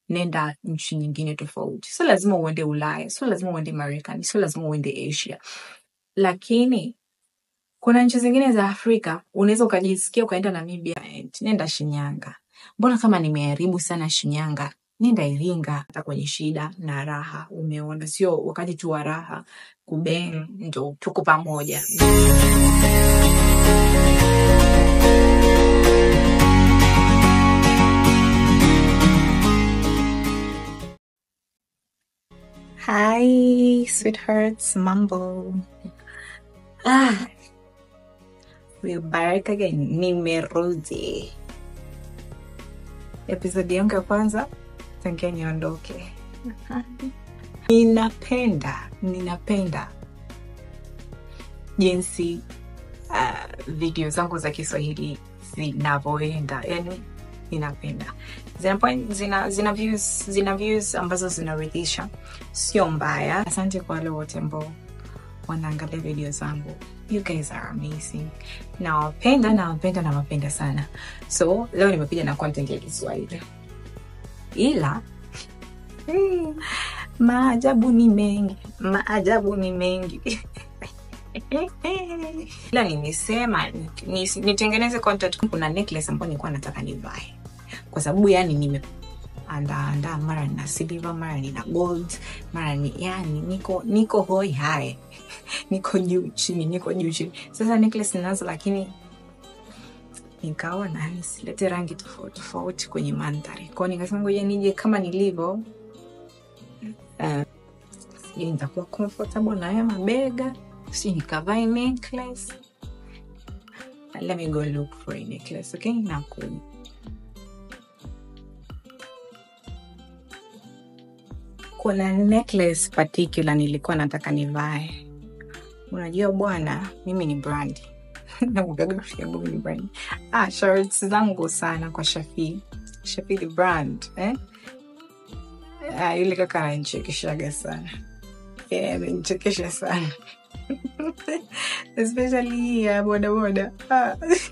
nenda nchi nyingine tofauti. Sio lazima uende Ulaya, sio lazima uende Marekani, sio lazima uende Asia, lakini kuna nchi zingine za Afrika unaweza ukajisikia ukaenda Namibia, nenda Shinyanga. Mbona kama nimeharibu sana Shinyanga, nenda Iringa. Hata kwenye shida na raha, umeona, sio wakati tu wa raha kubeng, ndo tuko pamoja. Hi sweethearts, mambo. Ah, we're back again. Nimerudi. Episodi yangu ya kwanza tangia niondoke. Ninapenda, ninapenda jinsi uh, video zangu za Kiswahili zinavyoenda, yani ninapenda zina, point- zina, zina, views, zina views ambazo zinaridhisha, sio mbaya. Asante kwa wale wote ambao wanaangalia video zangu. You guys are amazing. Nawapenda, nawapenda, nawapenda sana. So leo nimekuja na content ya Kiswahili, ila mm, maajabu ni mengi, maajabu ni mengi ila nimesema ni- ni- nitengeneze content. Kuna necklace ambayo nilikuwa nataka nivae kwa sababu yani nimeandaandaa, mara nina silver, mara nina gold, mara ni yani niko niko hoi hai niko juu chini, niko juu chini. Sasa necklace ninazo, lakini nikaona nisilete rangi tofauti tofauti kwenye mandhari kwao, nikasema ngoja nije kama nilivyo. Uh, sijui nitakuwa comfortable na haya mabega, sijui nikavae necklace. Let me go look for a necklace, okay? Nakuja. kuna necklace particular nilikuwa nataka nivae. Unajua bwana, mimi ni brandi nakugaga rafiki yangu mimi ni brandi. Ah, shirts zangu sana kwa Shafi, Shafi the brand eh? Ah, yule kaka ananichekeshaga sana yeah, amenichekesha sana especially hii ya bodaboda ah.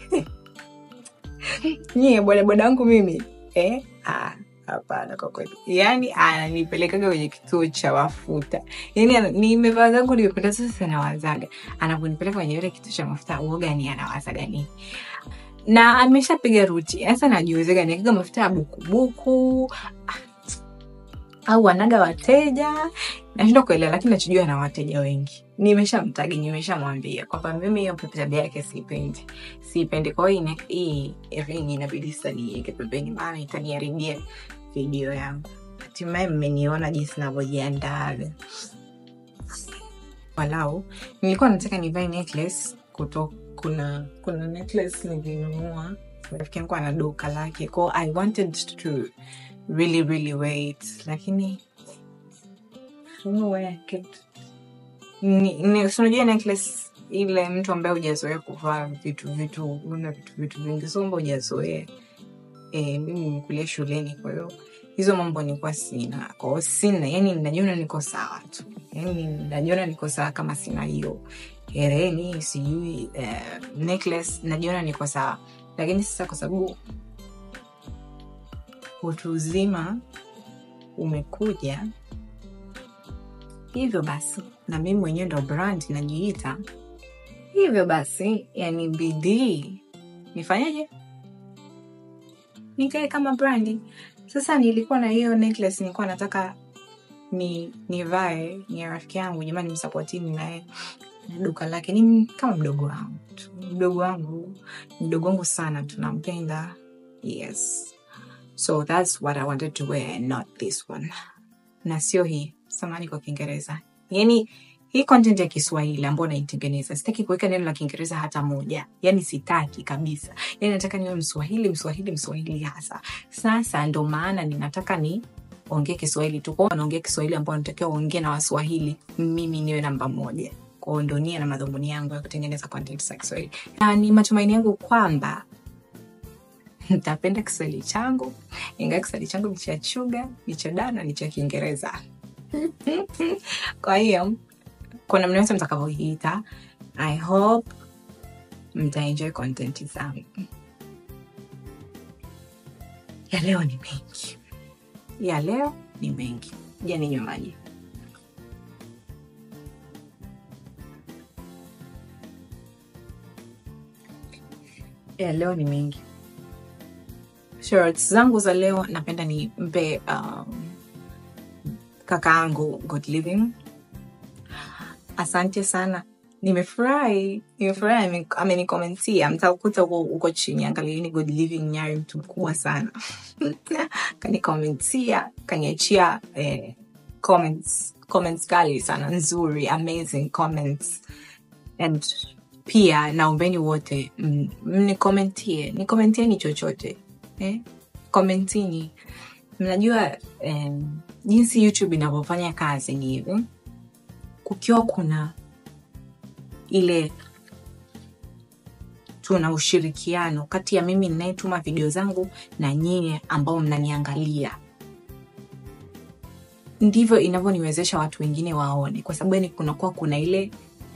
nyie bodaboda wangu mimi eh? ah, hapana kwa kweli yaani ananipelekaga kwenye kituo cha mafuta yaani ana- nimevaa zangu nimependa sasa nawazaga anaponipeleka kwenye ile kituo cha mafuta uoga ni anawazaga nini na ameshapiga ruti sasa najiulizaga niakiga mafuta ya bukubuku au anaga wateja nashindwa kuelewa lakini nachojua na wateja wengi nimeshamtagi nimeshamwambia kwamba mimi hiyo tabia yake siipendi siipendi kwa hiyo ina- hii ring inabidi sasa niiweke pembeni maana itaniharibia video yangu hatimaye mmeniona jinsi navyojiandaaga walau nilikuwa nataka nivae necklace kuto kuna kuna necklace nilinunua rafiki yangu ana duka lake kwao i wanted to really really wait lakini I don't know where I kept ni, ni, si unajua necklace ile mtu ambaye hujazoea kuvaa vitu vitu una vitu vitu vingi so mba hujazoea e, mimi nimekulia shuleni kwa hiyo hizo mambo nilikuwa sina kwao sina yani najiona niko sawa tu yani najiona niko sawa kama sina hiyo hereni sijui eh, necklace najiona niko sawa lakini sasa kwa sababu utu uzima umekuja hivyo basi na mimi mwenyewe ndo brand najiita hivyo basi yani bidii nifanyeje nikae kama brandi sasa nilikuwa na hiyo necklace nilikuwa nataka ni nivae ni ya rafiki yangu jamani msapotini naye na duka lake ni kama mdogo wangu tu mdogo wangu mdogo wangu sana tunampenda yes so that's what i wanted to wear and not this one na sio hii samani kwa kiingereza yani hii content ya kiswahili ambayo naitengeneza sitaki kuweka neno la kiingereza hata moja yani sitaki kabisa yani nataka niwe mswahili mswahili mswahili hasa sasa ndo maana ninataka ni ongee kiswahili tu kwao naongea kiswahili ambao natakiwa uongee na waswahili mimi niwe namba moja kwao ndo nia na madhumuni yangu ya kutengeneza content za kiswahili na ni matumaini yangu kwamba ntapenda kiswahili changu ingawa kiswahili changu ni cha chuga ni cha dana ni cha kiingereza kwa hiyo kwa namna yote mtakavyoiita i hope mtaenjoy content zangu ya leo ni mengi ya leo ni mengi. Ja ninywe maji. Ya leo ni mengi. Shorts zangu za leo napenda nimpe um, kakaangu God Living. Asante sana, nimefurahi, nimefurahi ame- amenikomentia. Mtakuta huko huko chini, angalieni God Living Nyari, mtu mkubwa sana kanikomentia, kaniachia eh, comments comments kali sana nzuri, amazing comments and pia naombeni wote mm, mnikomentie, nikomentieni chochote eh? Komentini. Mnajua eh, jinsi YouTube inavyofanya kazi ni hivi, kukiwa kuna ile tuna ushirikiano kati ya mimi ninayetuma video zangu na nyie ambao mnaniangalia ndivyo inavyoniwezesha watu wengine waone kwa sababu yani kunakuwa kuna ile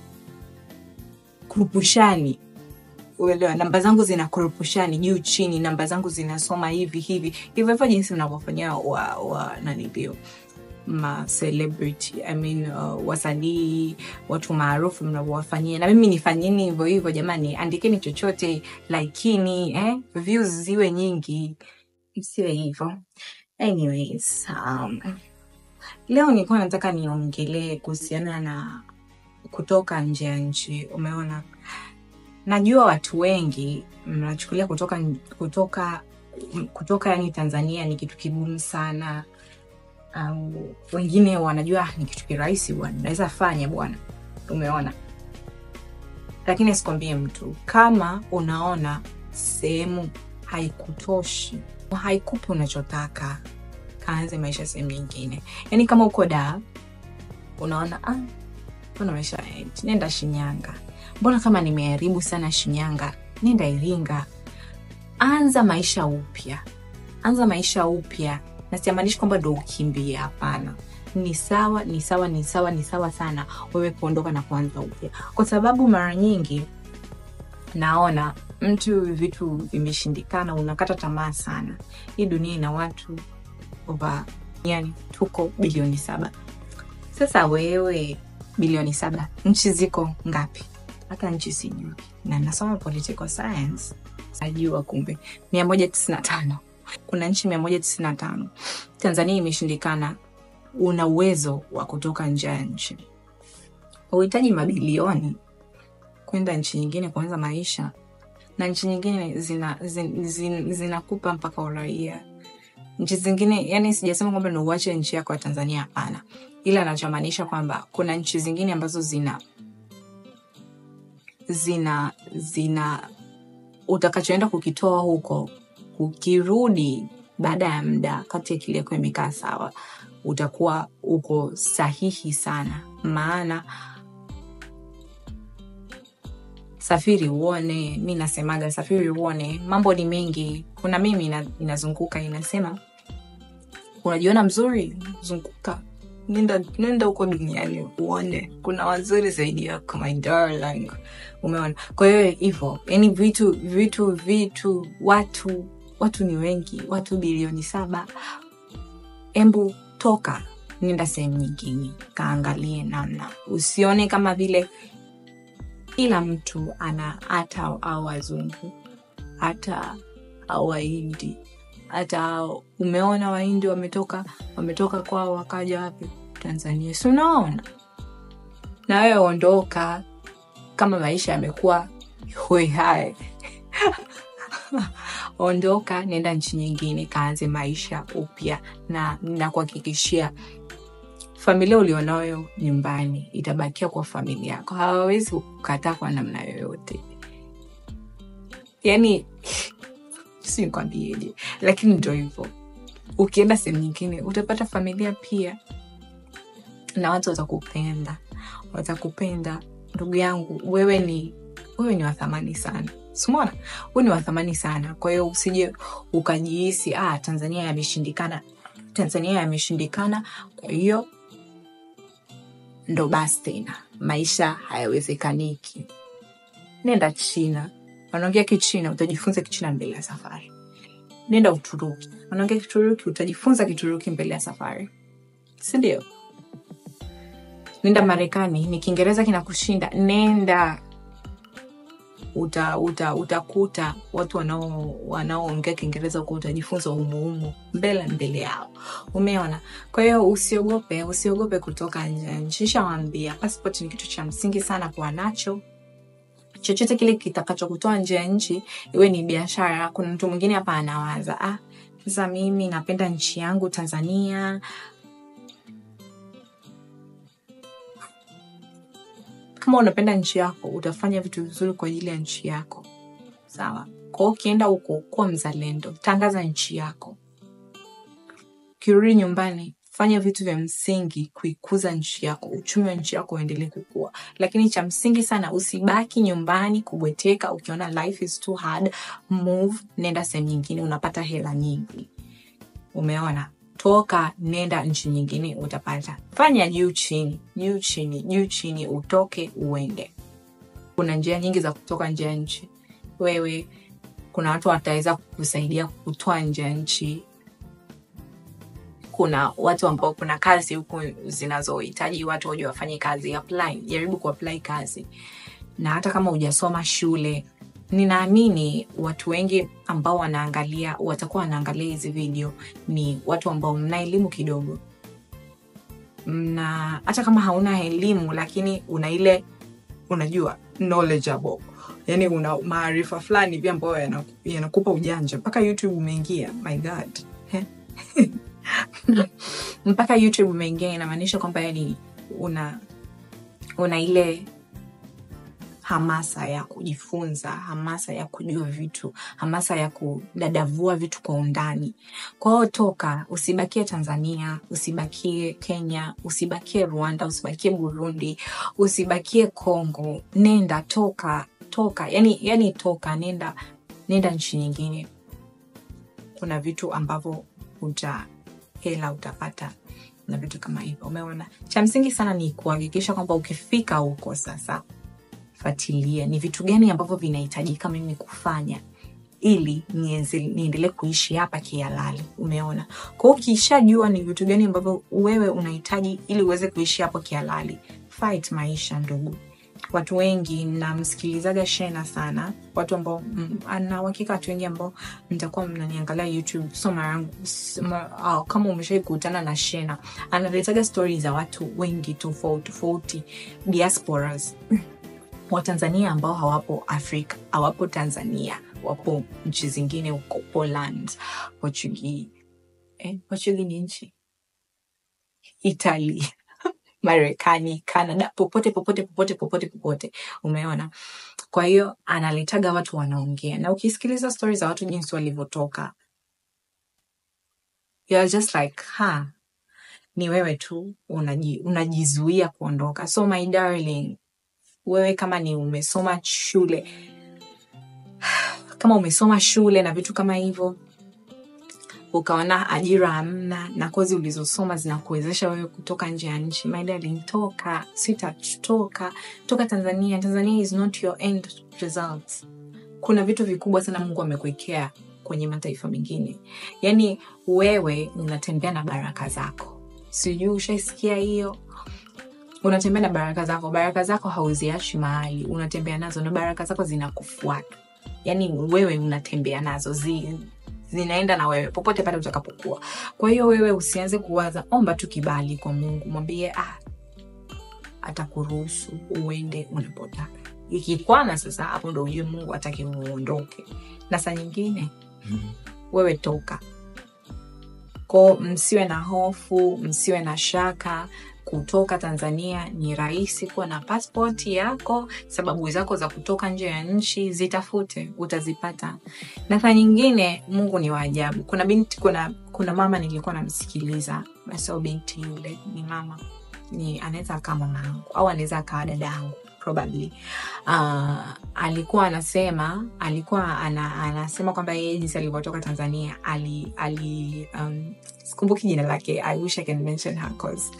kurupushani uelewa namba zangu zina kurupushani juu chini namba zangu zinasoma hivi hivi hivyo hivyo jinsi mnavyofanyia wa, wa nanilio ma celebrity I mean, uh, wasanii watu maarufu mnavyowafanyia na mimi nifanyeni hivyo hivyo jamani andikeni chochote laikini eh? views ziwe nyingi isiwe hivyo anyways um, leo nilikuwa nataka niongelee kuhusiana na kutoka nje ya nchi umeona najua watu wengi mnachukulia kutoka kutoka kutoka yani tanzania ni kitu kigumu sana um, wengine wanajua "Ah, ni kitu kirahisi bwana naweza fanya bwana umeona lakini sikwambie mtu kama unaona sehemu haikutoshi haikupi unachotaka kaanze maisha sehemu nyingine yaani kama uko daa unaona ah, mbona maisha hayaendi nenda shinyanga mbona kama nimeharibu sana shinyanga nenda iringa anza maisha upya anza maisha upya na siamaanishi kwamba ndo ukimbie hapana ni sawa ni sawa ni sawa ni sawa sana wewe kuondoka na kuanza upya kwa sababu mara nyingi naona mtu vitu vimeshindikana unakata tamaa sana hii dunia ina watu over yani tuko bilioni saba sasa wewe bilioni saba nchi ziko ngapi hata nchi sijui na nasoma political science najua kumbe mia moja tisini na tano kuna nchi mia moja tisini na tano tanzania imeshindikana una uwezo wa kutoka nje ya nchi uhitaji mabilioni kwenda nchi nyingine kuanza maisha na nchi nyingine zinakupa zin, zin, zinakupa mpaka uraia nchi zingine yani sijasema kwamba ni uache nchi yako ya tanzania hapana ila anachomaanisha kwamba kuna nchi zingine ambazo zina zina zina utakachoenda kukitoa huko ukirudi baada ya muda kati akili yako imekaa sawa utakuwa uko sahihi sana maana safiri uone mi nasemaga safiri uone mambo ni mengi kuna mimi ina, inazunguka inasema unajiona mzuri zunguka nenda nenda huko duniani uone kuna wazuri zaidi yako my darling umeona kwa hiyo hivyo yani vitu vitu vitu watu watu ni wengi watu bilioni saba embu toka nenda sehemu nyingine kaangalie namna usione kama vile kila mtu ana hata au wazungu hata au wahindi hata umeona wahindi wametoka wametoka kwao wakaja wapi tanzania si unaona na wewe ondoka kama maisha yamekuwa hoihae ondoka nenda nchi nyingine kaanze maisha upya na nakuhakikishia familia ulionayo nyumbani itabakia kwa familia yako hawawezi kukataa kwa namna yoyote yani si nikwambieje lakini ndo hivyo ukienda sehemu nyingine utapata familia pia na watu watakupenda watakupenda ndugu yangu wewe ni wewe ni wathamani sana simona wewe ni wathamani sana kwa hiyo usije ukajihisi ah, tanzania yameshindikana tanzania yameshindikana kwa hiyo ndo basi tena maisha hayawezekaniki nenda china wanaongea kichina utajifunza kichina mbele ya safari nenda uturuki unaongea kituruki utajifunza kituruki mbele ya safari sindio nenda marekani ni kiingereza kinakushinda nenda uta, uta, utakuta watu wanao- wanaoongea kiingereza huko utajifunza umuumu mbele mbele yao umeona kwa hiyo usiogope usiogope kutoka nje ya nchi shawambia passport ni kitu cha msingi sana kuwa nacho chochote kile kitakachokutoa nje ya nchi iwe ni biashara kuna mtu mwingine hapa anawaza ah, sasa mimi napenda nchi yangu tanzania kama unapenda nchi yako utafanya vitu vizuri kwa ajili ya nchi yako sawa kwao ukienda huko kuwa mzalendo tangaza nchi yako ukirudi nyumbani fanya vitu vya msingi kuikuza nchi yako uchumi wa nchi yako uendelee kukua lakini cha msingi sana usibaki nyumbani kubweteka ukiona life is too hard move nenda sehemu nyingine unapata hela nyingi umeona toka nenda nchi nyingine utapata fanya juu chini juu chini juu chini utoke uende kuna njia nyingi za kutoka nje ya nchi wewe kuna watu wataweza kukusaidia kutoa nje ya nchi kuna watu ambao kuna kazi huku zinazohitaji watu waje wafanye kazi apply jaribu kuapply kazi na hata kama hujasoma shule ninaamini watu wengi ambao wanaangalia watakuwa wanaangalia hizi video ni watu ambao mna elimu kidogo mna hata kama hauna elimu lakini una ile unajua knowledgeable yani una maarifa fulani pia ambayo yana- yanakupa ujanja mpaka youtube umeingia my god Eh? mpaka youtube umeingia inamaanisha kwamba yani una una ile hamasa ya kujifunza hamasa ya kujua vitu hamasa ya kudadavua vitu kwa undani kwa hiyo toka usibakie tanzania usibakie kenya usibakie rwanda usibakie burundi usibakie congo nenda toka toka yani, yani toka nenda nenda nchi nyingine kuna vitu ambavyo uta hela utapata na vitu kama hivyo umeona cha msingi sana ni kuhakikisha kwamba ukifika huko sasa fuatilia ni vitu gani ambavyo vinahitajika mimi kufanya ili nienze- niendelee kuishi hapa kihalali umeona kwao ukishajua ni vitu gani ambavyo wewe unahitaji ili uweze kuishi hapo kihalali fight maisha ndugu watu wengi namsikilizaga shena sana watu ambao mm, na uhakika watu wengi ambao mtakuwa mnaniangalia youtube so mara yangu s- ma- ah, kama umeshai kukutana na shena analetaga stori za watu wengi tofauti tofauti diasporas watanzania ambao hawapo afrika hawapo tanzania wapo nchi zingine huko poland portugi eh, portugi ni nchi italy marekani canada popote popote popote popote popote umeona kwa hiyo analetaga watu wanaongea na ukisikiliza stori za watu jinsi walivyotoka you're just like ha ni wewe tu unaji, unajizuia kuondoka so my darling wewe kama ni umesoma shule kama umesoma shule na vitu kama hivyo ukaona ajira hamna na kozi ulizosoma zinakuwezesha wewe kutoka nje ya nchi my darling toka sitatoka toka tanzania tanzania is not your end result kuna vitu vikubwa sana mungu amekuwekea kwenye mataifa mengine yaani wewe unatembea na baraka zako sijui ushaisikia hiyo unatembea na baraka zako baraka zako hauziashi mahali unatembea nazo na baraka zako zinakufuata yaani wewe unatembea nazo zi, zinaenda na wewe popote pale utakapokuwa kwa hiyo wewe usianze kuwaza omba tu kibali kwa mungu mwambie ah, atakuruhusu uende unapotaka ikikwana sasa hapo ndo ujue mungu ataki uondoke na saa nyingine wewe toka ko msiwe na hofu msiwe na shaka kutoka tanzania ni rahisi kuwa na paspoti yako sababu zako za kutoka nje ya nchi zitafute utazipata na saa nyingine mungu ni waajabu kuna binti kuna kuna mama nilikuwa namsikiliza sio binti yule ni mama ni anaweza akaa mama yangu au anaweza akawa dada yangu probably uh, alikuwa anasema alikuwa ana, anasema kwamba yeye jinsi alivyotoka tanzania ali, ali um, sikumbuki jina lake i wish i can mention her cause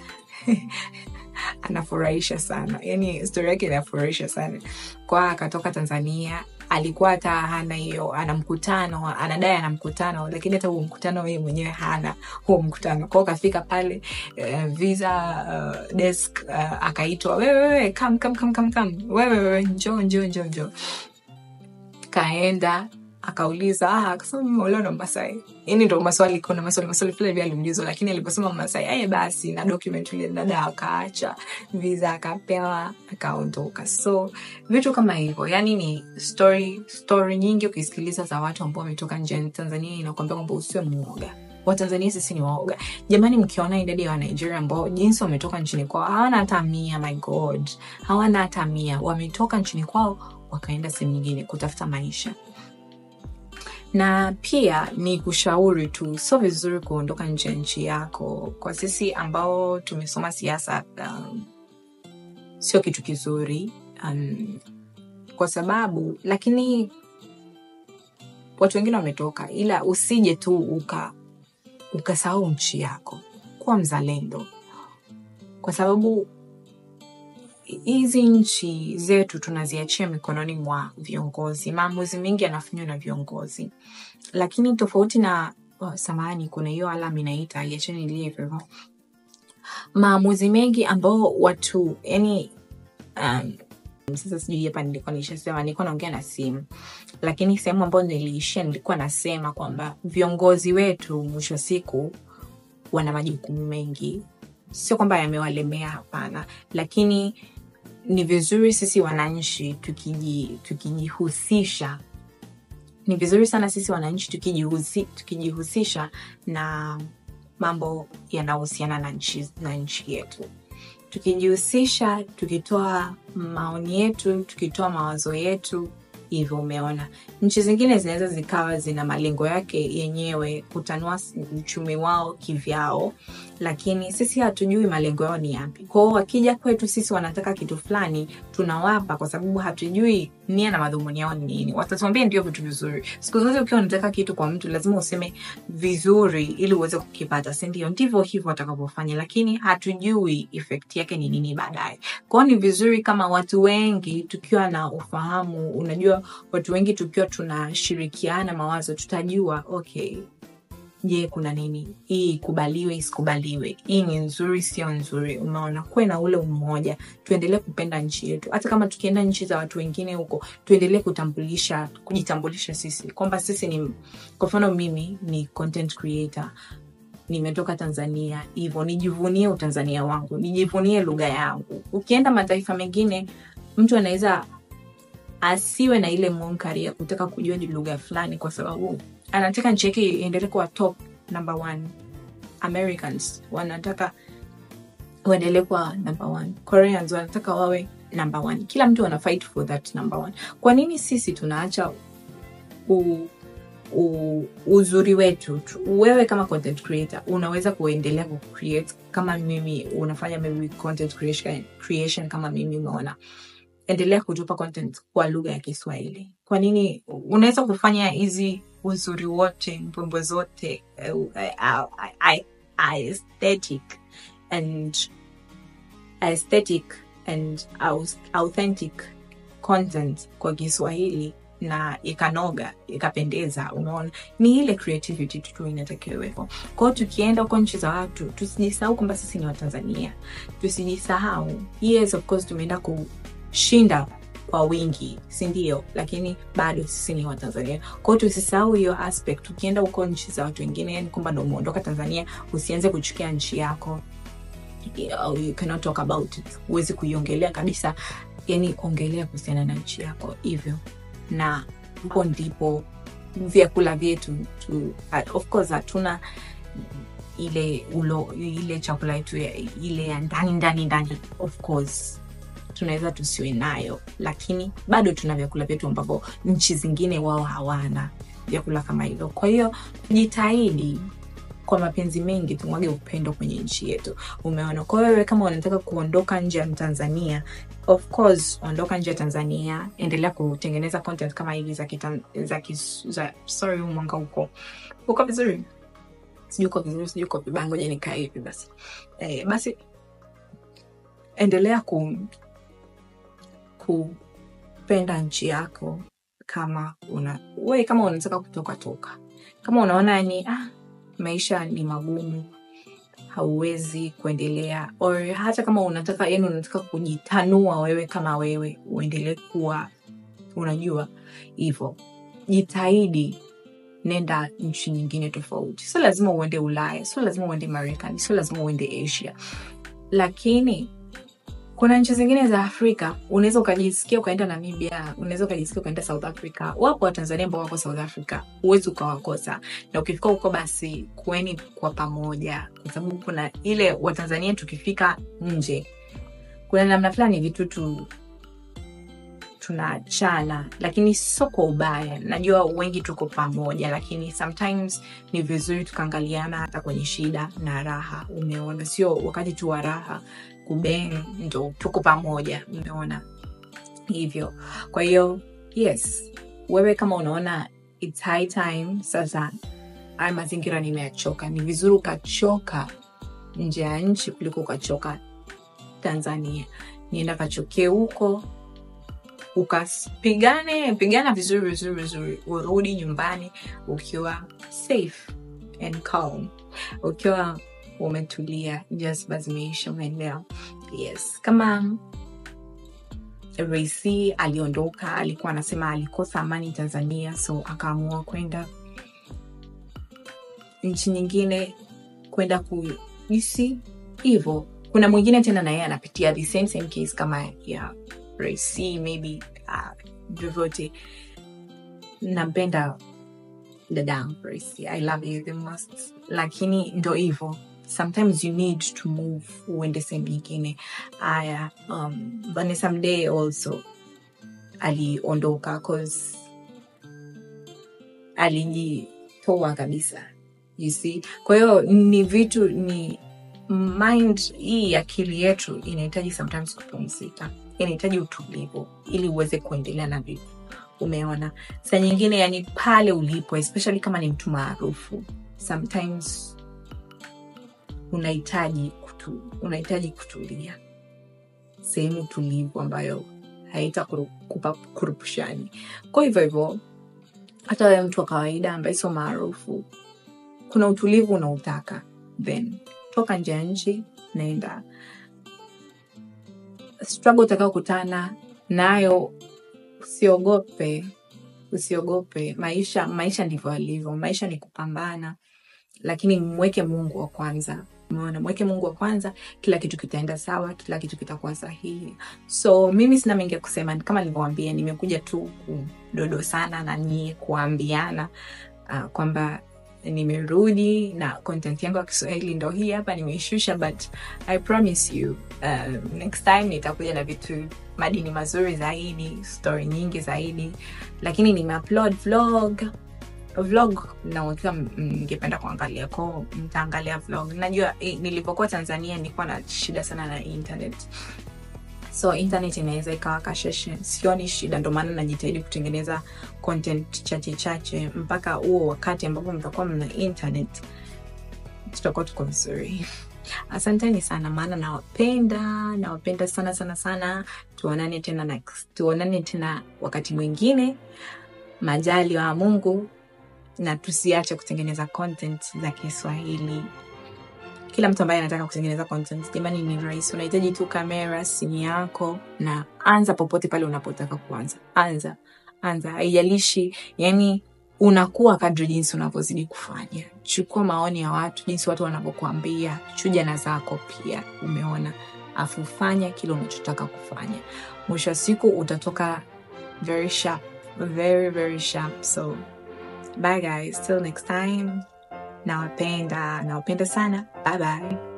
anafurahisha sana yani stori yake inafurahisha sana kwa akatoka tanzania alikuwa hata hana hiyo ana mkutano anadai ana mkutano lakini hata huo mkutano yeye mwenyewe hana huo mkutano kwao kafika pale uh, visa uh, desk uh, akaitwa wewe wewe kam kam kam kam kam wewe wewe njoo njoo njoo njoo kaenda akauliza ah, akasema mimi olewa na Masai. Yani ndo maswali kuna maswali maswali fulani vile aliulizwa, lakini aliposema Masai aye basi na document ile dada akaacha visa akapewa akaondoka. So vitu kama hivyo, yani ni story story nyingi ukisikiliza za watu ambao wametoka nje ya Tanzania inakwambia kwamba usiwe muoga. Watanzania sisi ni waoga jamani. Mkiona idadi ya Wanigeria ambao jinsi wametoka nchini kwao hawana hata mia, my god, hawana hata mia, wametoka nchini kwao wakaenda sehemu nyingine kutafuta maisha na pia ni kushauri tu, sio vizuri kuondoka nje ya nchi yako. Kwa sisi ambao tumesoma siasa, um, sio kitu kizuri um, kwa sababu lakini watu wengine wametoka, ila usije tu uka ukasahau nchi yako. Kuwa mzalendo, kwa sababu hizi nchi zetu tunaziachia mikononi mwa viongozi. Maamuzi mengi yanafanywa na viongozi, lakini tofauti na oh, samahani, kuna hiyo alam inaita iacheni ilie hivyo. Maamuzi mengi ambao watu yani, um, sasa sijui hapa nilikuwa nilishasema, nilikuwa naongea na simu, lakini sehemu ambayo niliishia nilikuwa nasema kwamba viongozi wetu mwisho wa siku wana majukumu mengi, sio kwamba yamewalemea, hapana, lakini ni vizuri sisi wananchi tukiji tukijihusisha ni vizuri sana sisi wananchi tukijihusi, tukijihusisha na mambo yanayohusiana na nchi, na nchi yetu tukijihusisha tukitoa maoni yetu tukitoa mawazo yetu hivyo umeona nchi zingine zinaweza zikawa zina malengo yake yenyewe kutanua uchumi wao kivyao lakini sisi hatujui malengo yao ni yapi kwao wakija kwetu sisi wanataka kitu fulani tunawapa kwa sababu hatujui nia na madhumuni yao ni nini watatuambia ndio vitu vizuri siku zote ukiwa unataka kitu kwa mtu lazima useme vizuri ili uweze kukipata sindio ndivyo hivyo watakavyofanya lakini hatujui effect yake ni nini baadaye kwao ni vizuri kama watu wengi tukiwa na ufahamu unajua watu wengi tukiwa tunashirikiana mawazo tutajua okay je kuna nini hii ikubaliwe isikubaliwe hii ni nzuri sio nzuri umeona kuwe na ule umoja tuendelee kupenda nchi yetu hata kama tukienda nchi za watu wengine huko tuendelee kutambulisha kujitambulisha sisi kwamba sisi ni kwa mfano mimi ni content creator nimetoka tanzania hivyo nijivunie utanzania wangu nijivunie lugha yangu ukienda mataifa mengine mtu anaweza asiwe na ile munkari ya kutaka kujua ni lugha fulani kwa sababu anataka nchi yake iendelee kuwa top number one americans wanataka waendelee kuwa number one koreans wanataka wawe number one kila mtu ana fight for that number one kwa nini sisi tunaacha u, u, uzuri wetu tu- wewe kama content creator unaweza kuendelea kucreate kama mimi unafanya maybe content creation, creation kama mimi umeona endelea kutupa content kwa lugha ya kiswahili kwa nini unaweza kufanya hizi uzuri wote mbwembwe zote uh, uh, uh, uh, aesthetic and aesthetic and aus- authentic content kwa kiswahili na ikanoga ikapendeza unaona ni ile creativity tu inatakiwa iwepo kwao tukienda huko nchi za watu tusijisahau kwamba sisi ni watanzania tusijisahau yes of course tumeenda kushinda kwa wingi si ndio lakini bado sisi ni watanzania kwao tusisahau hiyo aspect ukienda huko nchi za watu wengine yani kwamba ndo umeondoka tanzania usianze kuchukia nchi yako you, you cannot talk about it huwezi kuiongelea kabisa yani ongelea kuhusiana na nchi yako hivyo na huko ndipo vyakula vyetu tu, of course hatuna ile ulo ile chakula yetu ya- ile ya ndani ndani ndani of course tunaweza tusiwe nayo lakini bado tuna vyakula vyetu ambavyo nchi zingine wao hawana vyakula kama hivyo kwa hiyo jitahidi kwa mapenzi mengi tumwage upendo kwenye nchi yetu umeona kwa hiyo wewe kama unataka kuondoka nje ya tanzania of course ondoka nje ya tanzania endelea kutengeneza content kama hivi za, kitan, za, kis, za sorry huu mwanga huko uko vizuri sijui uko vizuri sijui uko vibaya ngoja nikaa hivi basi eh, basi endelea ku kupenda nchi yako kama una we kama unataka kutoka toka kama unaona ni ah, maisha ni magumu hauwezi kuendelea or hata kama unataka yani unataka kujitanua wewe kama wewe uendelee kuwa unajua hivyo jitahidi nenda nchi nyingine tofauti sio lazima uende ulaya sio lazima uende marekani sio lazima uende asia lakini kuna nchi zingine za afrika unaweza ukajisikia ukaenda namibia unaweza ukajisikia ukaenda south africa wapo watanzania ambao wako south africa huwezi ukawakosa na ukifika huko basi kueni kwa pamoja kwa sababu kuna ile watanzania tukifika nje kuna namna fulani vitu tu tunaachana lakini sio kwa ubaya najua wengi tuko pamoja lakini sometimes ni vizuri tukaangaliana hata kwenye shida na raha umeona sio wakati tu wa raha kubeng ndo tuko pamoja umeona hivyo kwa hiyo yes wewe kama unaona it's high time sasa haya mazingira nimeyachoka ni vizuri ukachoka nje ya nchi kuliko ukachoka tanzania nienda kachokie huko ukapigane pigana vizuri vizuri vizuri urudi nyumbani ukiwa safe and calm ukiwa umetulia jazba zimeisha umeelewa yes kama Raisi aliondoka alikuwa anasema alikosa amani tanzania so akaamua kwenda nchi nyingine kwenda kuisi hivo kuna mwingine tena na yeye anapitia the same same case kama ya Raisi maybe uh, vyovyote nampenda dadangu Raisi I love you the most lakini ndo hivo sometimes you need to move uende sehemu nyingine aya um, Vanessa Mdee also aliondoka cause alijitoa kabisa you see kwa hiyo ni vitu ni mind hii akili yetu inahitaji sometimes kupumzika inahitaji utulivu ili uweze kuendelea na vitu umeona saa nyingine yani pale ulipo especially kama ni mtu maarufu sometimes unahitaji kutu, unahitaji kutulia sehemu tulivu ambayo haita kupa kurupushani kwa hivyo hivyo hata wewe mtu wa kawaida ambaye sio maarufu kuna utulivu unautaka then toka nje ya nchi naenda struggle utakaokutana nayo usiogope usiogope maisha maisha ndivyo alivyo maisha ni kupambana lakini mweke mungu wa kwanza umeona mweke mungu wa kwanza kila kitu kitaenda sawa kila kitu kitakuwa sahihi so mimi sina mengi ya kusema kama nilivyowambia nimekuja tu kudodo sana na nyie kuambiana uh, kwamba nimerudi na content yangu ya kiswahili ndo hii hapa nimeishusha but i promise you uh, next time nitakuja na vitu madini mazuri zaidi story nyingi zaidi lakini nimeupload vlog vlog naukiwa mngependa kuangalia ko mtaangalia vlog najua eh, nilipokuwa tanzania nilikuwa na shida sana na internet so internet inaweza ikawa kasheshe sioni shida ndo maana najitahidi kutengeneza content chache chache mpaka huo wakati ambapo mtakuwa mna internet tutakuwa tuko vizuri asanteni sana maana nawapenda nawapenda sana sana sana tuonane tena next tuonane tena wakati mwingine majali wa mungu na tusiache kutengeneza content za kiswahili kila mtu ambaye anataka kutengeneza content jamani ni rahisi unahitaji tu kamera simu yako na anza popote pale unapotaka kuanza anza anza haijalishi yani unakuwa kadri jinsi unavyozidi kufanya chukua maoni ya watu jinsi watu wanavyokuambia chuja na zako pia umeona afu fanya kile unachotaka kufanya mwisho wa siku utatoka very sharp very very sharp so bye guys till next time nawapenda nawapenda sana bye bye